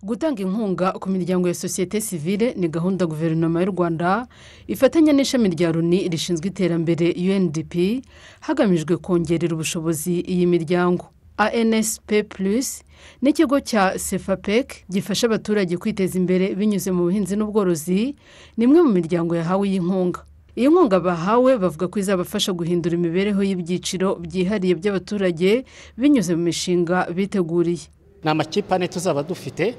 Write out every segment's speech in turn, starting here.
gutanga inkunga ku miryango ya sosiyete sivile ni gahunda guverinoma y'u rwanda ifatanya n'ishami rya loni rishinzwe iterambere undp hagamijwe kongerera ubushobozi iyi miryango ansp plus n'ikigo cya sefapec gifasha abaturage kwiteza imbere binyuze mu buhinzi n'ubworozi ni imwe mu miryango yahawe iyi nkunga iyi nkunga bahawe bavuga ko izabafasha guhindura imibereho y'ibyiciro byihariye by'abaturage binyuze mu mishinga biteguriye ni amakipe ane tuzaba dufite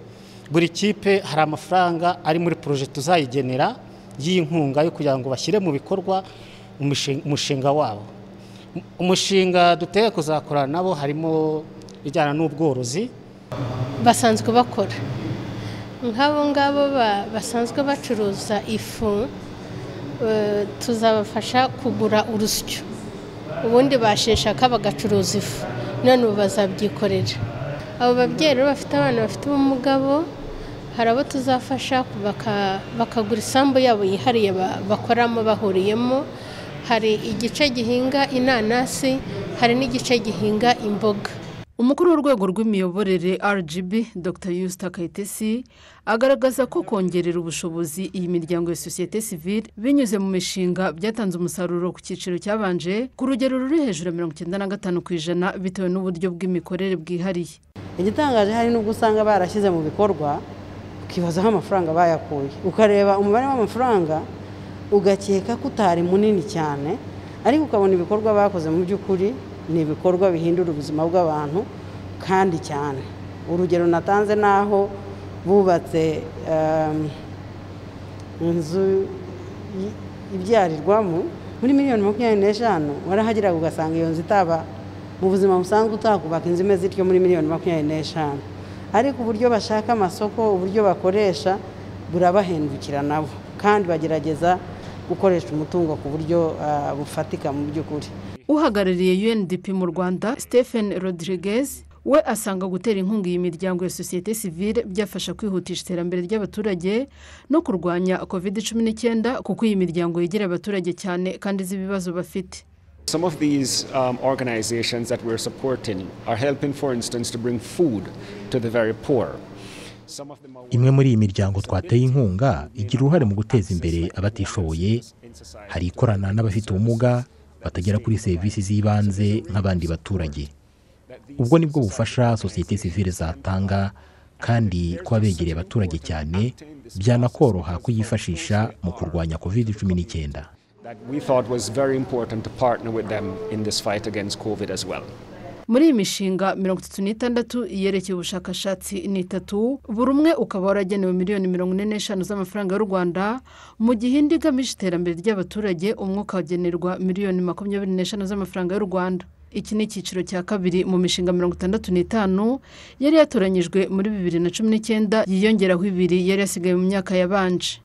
buri kipe hari amafaranga ari muri poroje tuzayigenera y'inkunga yo kugira ngo bashyire mu bikorwa umushinga wabo umushinga duteye kuzakorana nabo harimo ijyana n'ubworozi basanzwe bakora nk'abo ngabo basanzwe bacuruza ifu tuzabafasha kugura urusyo ubundi basheshaka bagacuruza ifu none ubu bazabyikorera abo babyeyi rero bafite abana bafite ubumuga bo hari abo tuzafasha bakagura isambu yabo yihariye bakoramo bahuriyemo hari igice gihinga inanasi hari n'igice gihinga imboga umukuru w'urwego rw'imiyoborere rgb dr yusita kayitesi agaragaza ko kongerera ubushobozi iyi miryango ya sosiyete sivile binyuze mu mishinga byatanze umusaruro ku cyiciro cyabanje ku rugero ruri hejuru ya mirongo icyenda na gatanu ku ijana bitewe n'uburyo bw'imikorere bwihariye igitangaje hari n'ubwo usanga barashyize mu bikorwa ukibazaho amafaranga bayakuye ukareba umubare w'amafaranga ugakeka ko utari munini cyane ariko ukabona ibikorwa bakoze mu by'ukuri ni ibikorwa bihindura ubuzima bw'abantu kandi cyane urugero natanze n'aho bubatse inzu ibyarirwamo muri miliyoni makumyabiri n'eshanu warahageraga ugasanga iyo nzu itaba mu buzima busanzwe utakubaka inzu imeze ityo muri miliyoni makumyabiri n'eshanu ariko uburyo bashaka amasoko uburyo bakoresha burabahendukira nabo kandi bagerageza gukoresha umutungo ku buryo bufatika mu by'ukuri uhagarariye UNDP mu rwanda stephen rodriguez we asanga gutera inkunga iyi miryango ya sosiyete sivile byafasha kwihutisha iterambere ry'abaturage no kurwanya covid cumi n'icyenda kuko iyi miryango yegera abaturage cyane kandi izi ibibazo bafite Some of these um, organizations that we're supporting are helping, for instance, to bring food to the very poor. imwe muri iyi miryango twateye inkunga igira uruhare mu guteza imbere abatishoboye hari ikorana n'abafite ubumuga batagera kuri serivisi z'ibanze nk'abandi baturage ubwo nibwo bufasha sosiyete sivile zatanga kandi kuba begereye abaturage cyane byanakoroha kuyifashisha mu kurwanya kovide cumi n'icyenda muri iyi mishinga mirongo itatu n'itandatu yerekeye ubushakashatsi ni itatu buri umwe ukaba waragenewe miliyoni mirongo ine n'eshanu z'amafaranga y'u rwanda mu gihe indi igamije iterambere ry'abaturage umwe ukagenerwa miliyoni makumyabiri n'eshanu z'amafaranga y'u rwanda iki ni icyiciro cya kabiri mu mishinga mirongo itandatu n'itanu yari yatoranyijwe muri bibiri na cumi n'icyenda yiyongeraho ibiri yari yasigaye mu myaka yabanje